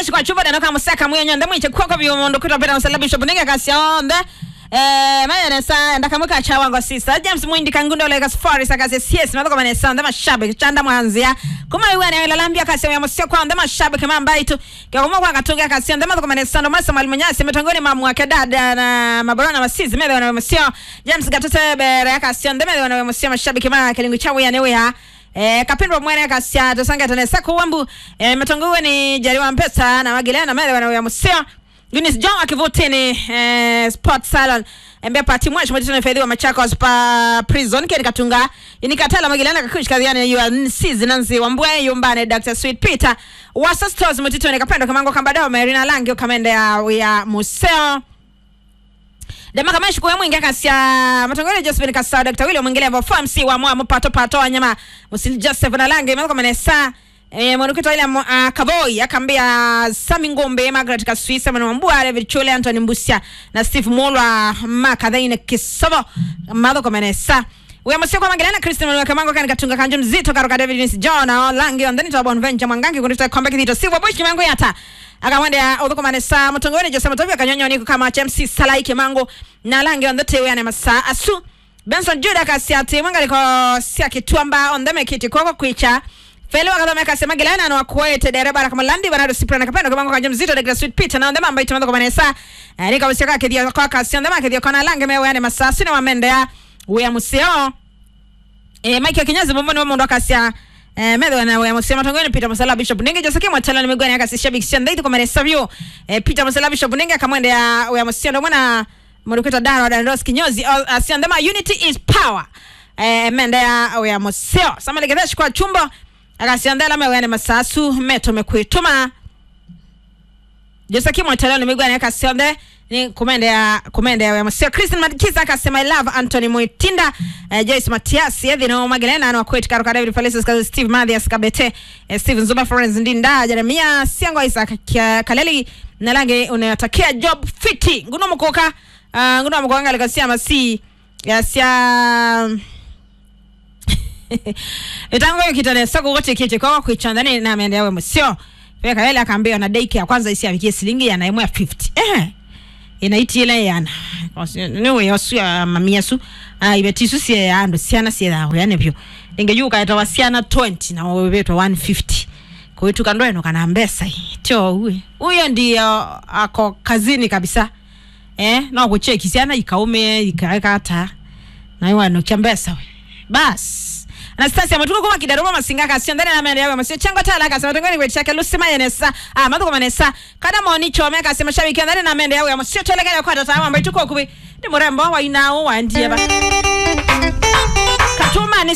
gedeshi kwa chuba dano kama saka mwe nyanda mwiche kwa kwa biomondo kuta pera msalabisho bunenge kasi onde eh mayane sa ndakamuka cha wango sister James Mwindi kangundo lega safari sakase CS madoko mane sa ndama shabe chanda mwanzia kuma iwe na lalambia kasi ya msio kwa ndama shabe kama mbaitu kwa kuma kwa katunga kasi ndama madoko mane sa ndo masa mwalimu nyasi metongoni mamu wake dada na mabarona masizi mede wana msio James gatote bere kasi ndama mede wana msio mashabiki kama kilingu chawe ya newe ya Eh, kapindwa mwene kasya tosanga tone sako wambu eh, matongowe ni jariwa mpesa na magilena mele wana ya museo Eunice John akivutini eh, Sport Salon embe pati mwacho mwetito nefedhiwa Machakos pa prison keni katunga inikatala magilena kakush kadhiane yu nsizi nanzi wambwe yumbane Dr. Sweet Peter wasa stores mwetito nikapendo kamango kambadao Marina Langi ukamende ya, ya museo dama kama shikuwe mwingi akasya matongole Josephine Kasao Dr. William mwingine ambao FMC wa mwa mpato pato wanyama Musil Joseph na Lange mako manesa eh mwanukito ile uh, Kavoi akambia Sami Ngombe Margaret Kaswisa mwana mbua David Chule Anthony Mbusia na Steve Molwa makadhaine kisobo madho komanesa Uya msio kwa mangelana Christian Mwana Kamango kan katunga kanjo mzito karoka David Nisi John na Lange on then to Bon Venture Mwangangi kunita kombe kidito Silver Bush kimango yata akamwende odhoko manesa mutongoni Jose Matovia kanyonyo niko kama MC Salai Kimango na Lange on the tewe ane masa asu Benson Juda kasiati mwanga liko sia kituamba on the mekiti koko kuicha Felo akadhome kasema gilana na wakuete dereba kama landi banado sipra na kapendo kama kanjo mzito de sweet pita na ndema ambayo tumando kwa manesa nika usika kedia kwa kasi ndema kedia kona Lange mewe ane masa sina wamende ya uya museo eh Mike Kinyazi bombo ni wamundo kasia eh medho na we msema tongoni Peter Masala Bishop Ninge Joseke mwatala ni migwani akasi shabiki shanda ito kwa manesa vyo eh Peter Masala Bishop Ninge akamwende ya uya museo ndo mwana mwana daro da Ndos Kinyozi asiandema unity is power eh mende ya uya museo sama legedesh kwa chumbo akasiandela mewene masasu meto mekwituma Joseki mwatala ni migwani akasiande ni kumende ya kumende ya msio Christian Madikiza akasema I love Anthony Muitinda eh, Joyce Matias yedhi no Magelena no kwet karo David Felices kazi Steve Mathias Kabete eh, Steven Zuma Florence Ndinda Jeremia Siango Isaac Kia- Kaleli na lange unatakia job fiti nguno mkoka uh, nguno mkoka ngalika sia masi ya sia itango kitane sako wote kete kwa kuichandani na ameenda yawe msio pia Kaleli akaambia na daycare ya kwanza isi afikie shilingi ya naimwa 50 eh inaitiele yana niwe yosu ya mamia su ah ibetisu sie ya ando siana sie da yani pyo ingejua kaita wasiana 20 na wewe wetu 150 kwa hiyo tukando eno kana mbesa hii tio huyo huyo ndio ako kazini kabisa eh na kucheki siana ikaume ikaweka hata na hiyo ano chambesa we bas Anastasia matuko kuma kidaruma masinga kasi ndani na mende yawe masio chango tala kasi matongoni kwetu chake lusima yenesa ah matuko manesa kada moni chome kasi mashabiki ndani na mende yawe masio tole kale kwa tata ambaye tuko kubi ni murembo wa inao wa ndiye ba Katuma ni